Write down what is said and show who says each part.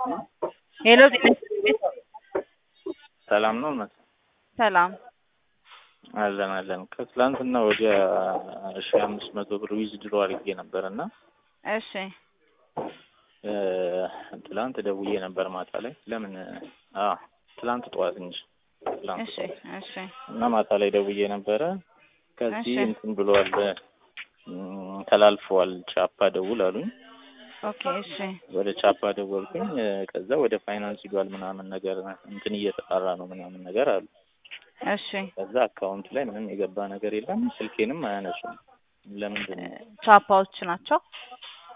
Speaker 1: ሄሎ ጤና ይስጥልኝ።
Speaker 2: ሰላም ነው መስ
Speaker 1: ሰላም
Speaker 2: አለን አለን። ከትላንትና ወዲያ ሺ አምስት መቶ ብር ዊዝ ድሮ አድርጌ ነበር እና
Speaker 1: እሺ
Speaker 2: እ ትላንት ደውዬ ነበር ማታ ላይ ለምን አ ትላንት ጠዋት እንጂ ትላንት
Speaker 1: እሺ
Speaker 2: ጠዋት
Speaker 1: እሺ
Speaker 2: እና ማታ ላይ ደውዬ ነበረ። ከዚህ
Speaker 1: እሺ።
Speaker 2: እንትን ብሏል እም፣ ተላልፈዋል ቻፓ ደውል አሉኝ።
Speaker 1: ኦኬ እሺ
Speaker 2: ወደ ቻፓ ደወልኩኝ። እ፣ ከዛ ወደ ፋይናንስ ሂዷል ምናምን ነገር እንትን እየተጣራ ነው ምናምን ነገር አሉ።
Speaker 1: እሺ
Speaker 2: ከዛ አካውንት ላይ ምንም የገባ ነገር የለም። ስልኬንም አያነሱም። ለምንድን ነው?
Speaker 1: ቻፓዎች ናቸው።